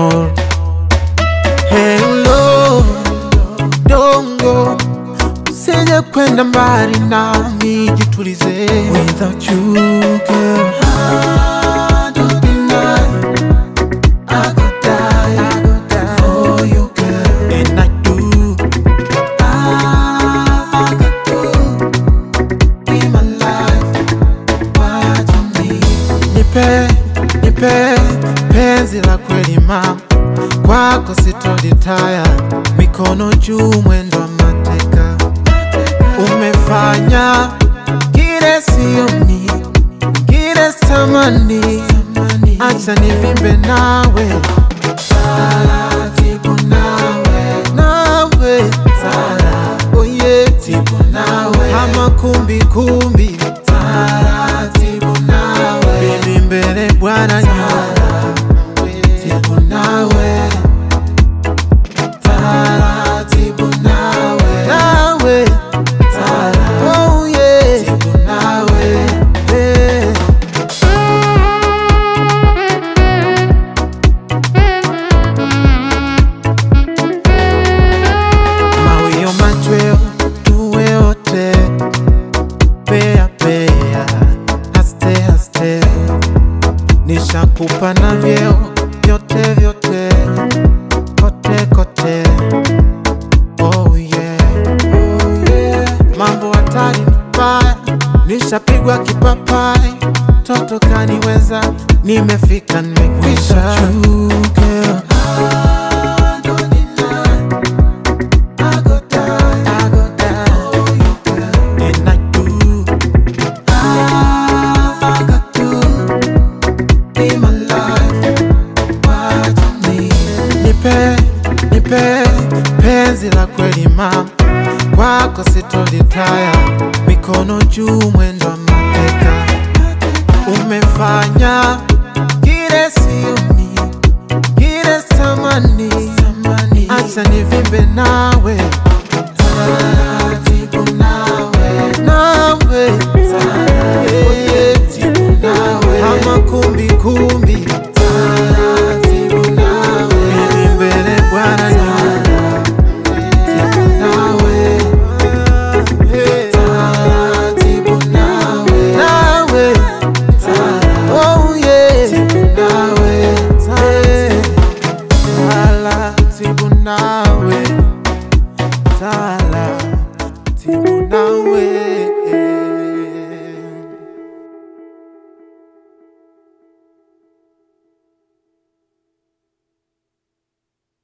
more. Hello, dongo, usije kwenda mbali nami, jitulize. Without you girl, I don't deny, I could die, I could die for you girl, and I do. I could do in my life what you need. Nipe, nipe penzi la kweli mama, kwako sitolitaya, mikono juu, mwendo wa mateka. Umefanya kile sioni, kile sitamani, acha nivimbe nawe taratibu nawe, nawe taratibu, oh yeah, tibu nawe, kama kumbi kumbi, taratibu nawe, bibi mbele bwana nyuma, tibu nawe, taratibu nawe, nawe, taratibu, oh yeah, tibu nawe, yeah. mawio machweo tuwe wote pea pea haste haste nishakupa na vyeo vyote vyote kote kote oh yeah. Oh yeah. mambo hatari ni mbaya nishapigwa kipapai toto kaniweza nimefika nimekwisha You, girl. I don't deny. I go die, I go die for you, girl, and I do. I got to be my life, what you need. Nipe, nipe penzi la kweli mama, kwako sitolitaya, mikono juu, mwendo wa mateka. Umefanya kile sioni, kile sitamani, acha nivimbe nawe